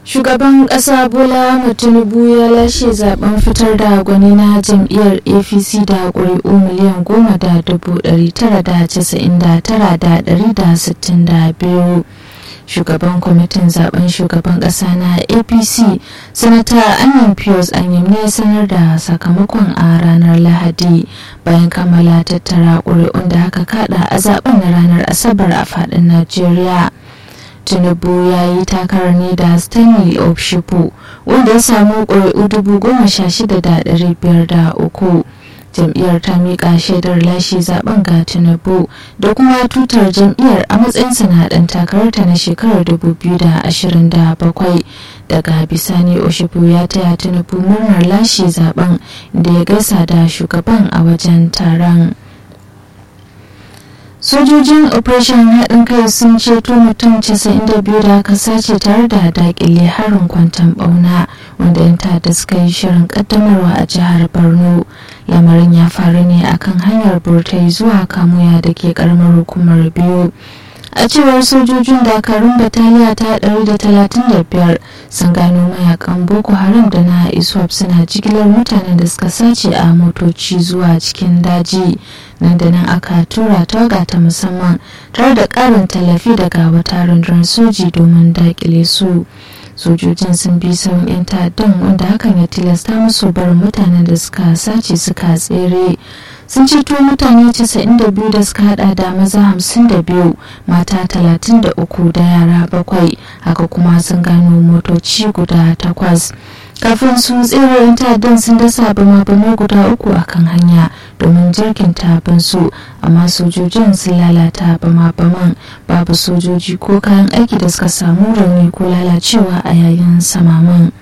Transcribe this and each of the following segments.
shugaban ƙasa bola tinubu ya lashe zaben fitar da gwani na jam'iyyar apc da ƙuri'u miliyan goma da dubu ɗari tara da casa'in da tara da ɗari da sittin da biyu shugaban kwamitin zaben shugaban ƙasa na apc sanata anyan pius anyim ne sanar da sakamakon a ranar lahadi bayan kammala tattara ƙuri'un da aka kada a zaben na ranar asabar a faɗin najeriya tinubu ya yi takarar ne da stanley obshipo wanda ya samu ƙuri'u dubu goma sha shida da ɗari biyar da uku jam'iyyar ta miƙa shaidar lashe zaben ga tinubu da kuma tutar jam'iyyar a matsayin sanadan takararta na shekarar 2027 daga bisani oshipu ya taya tinubu murnar lashe zaben da ya gaisa da shugaban a wajen taron sojojin operation haɗin kai sun ceto mutum 92 da aka sace tare da dakile harin kwantan bauna wanda yan ta'adda suka yi shirin kaddamarwa a jihar borno lamarin ya faru ne akan hanyar burtai zuwa kamuya da ke karamar hukumar biyu a cewar sojojin dakarun bataliya ta 135 sun gano mayakan boko haram da na iswap suna jigilar mutanen da suka sace a motoci zuwa cikin daji nan da nan aka tura tawaga ta musamman tare da karin tallafi daga wata rundunar soji domin dakile su sojojin sun bi sauran 'yan ta'addan wanda hakan ya tilasta musu barin mutanen da suka sace suka tsere sun ceto mutane 92 da suka hada da maza 52 mata 33 da yara bakwai haka kuma sun gano motoci guda takwas kafin su tsere 'yan ta'addan sun dasa bama-bamai guda uku a kan hanya domin jirgin tabin su amma sojojin sun lalata bama-baman babu sojoji ko kayan aiki da suka samu rauni ko lalacewa a yayin samaman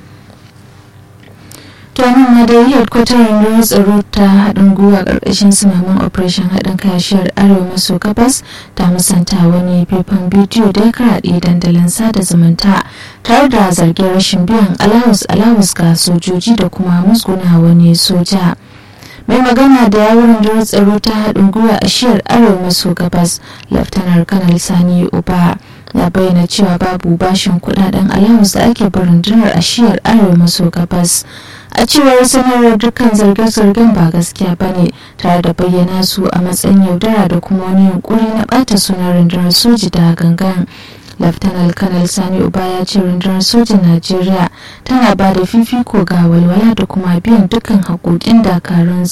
tuwanin ma dai headquarter rundunar tsaro ta haɗin gwiwa ƙarƙashin sumaman operation haɗin kashiyar arewa maso gabas ta musanta wani faifan bidiyo da ya karaɗe dandalin sada zumunta tare da zargin rashin biyan alawus alawus ga sojoji da kuma musguna wani soja mai magana da yawon rundunar tsaro ta haɗin gwiwa a shiyar arewa maso gabas laftanar kanal sani uba ya bayyana cewa babu bashin kudaden alawus da ake bin rundunar a shiyar arewa maso gabas a cewar sanarwar dukkan zarge-zargen ba gaskiya ba ne tare da bayyana su a matsayin yaudara da kuma wani yunkuri na bata sunan rundunar soji da gangan laftanar kanal sani uba ya ce rundunar sojin najeriya tana ba da fifiko ga walwala da kuma biyan dukkan haƙoƙin dakarun